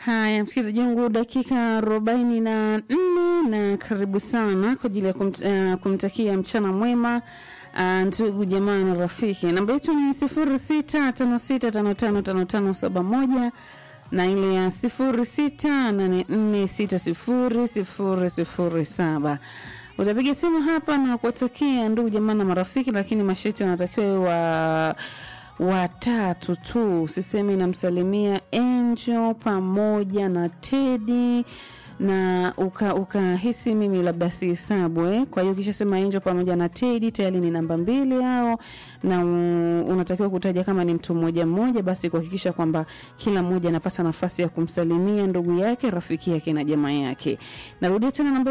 Haya, msikilizaji wangu, dakika arobaini na nne na karibu sana kwa ajili ya kumt, uh, kumtakia mchana mwema uh, ndugu jamaa na rafiki. Namba yetu ni sifuri sita tano sita tano tano tano tano saba moja na ile ya sifuri sita nane nne sita sifuri sifuri sifuri saba utapiga simu hapa na kuwatakia ndugu jamaa na marafiki, lakini masharti wanatakiwa wa watatu tu. Sisemi namsalimia Angel pamoja na Teddy na ukahisi uka mimi labda si hesabu eh. Kwa hiyo kisha sema Angel pamoja na Teddy tayari ni namba mbili hao, na uh, unatakiwa kutaja kama ni mtu mmoja mmoja, basi kuhakikisha kwamba kila mmoja anapata nafasi ya kumsalimia ndugu yake, rafiki yake na jamaa yake. Narudia tena namba